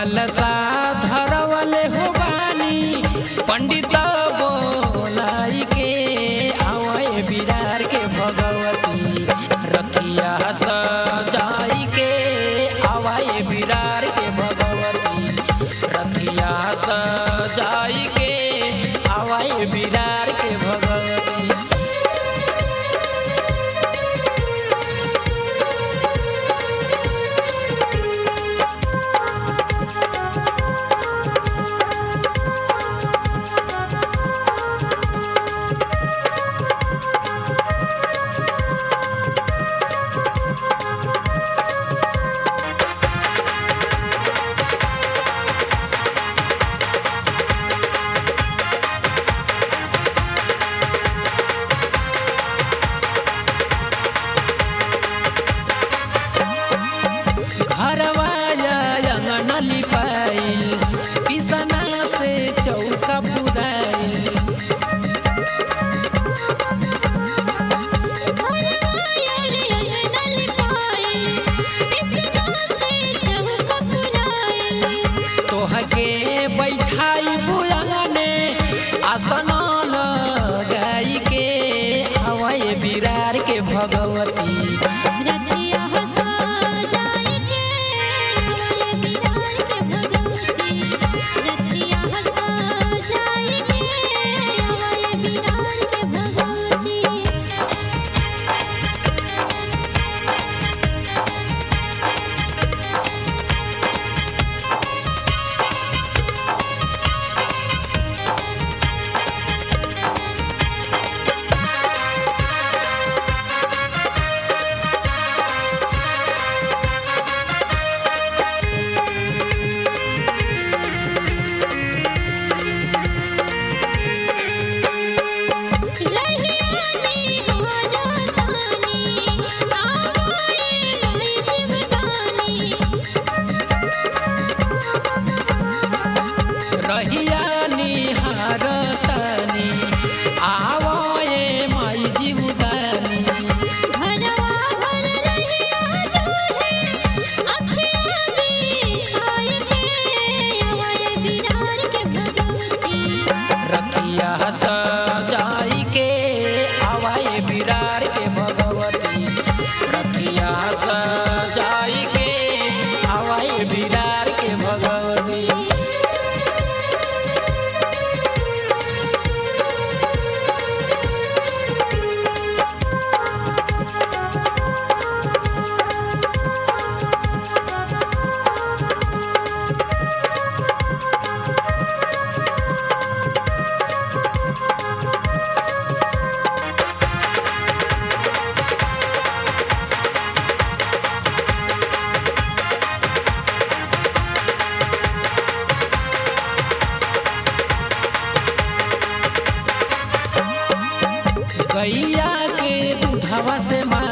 कलसा धरवले हो बानी पंडित बोलाई के आवे बिरार के भगवती रखिया सजाई के आवे बिरार के भगवती रखिया सजाई के आवे बिरार के भगवती घरवाया अंगन लिपाइल पिसना से चौका पुराइल तोहके बैठाई बुलंगने आसन लगाई के हवाए बिरार के भगवती रहिया निहार तनी आवए माई जीवदानी रखिया सजाई के आवाए बिरार के भगवती रखिया सजाई के आवाए बिरार के भगवती गैया के दूधवा से मा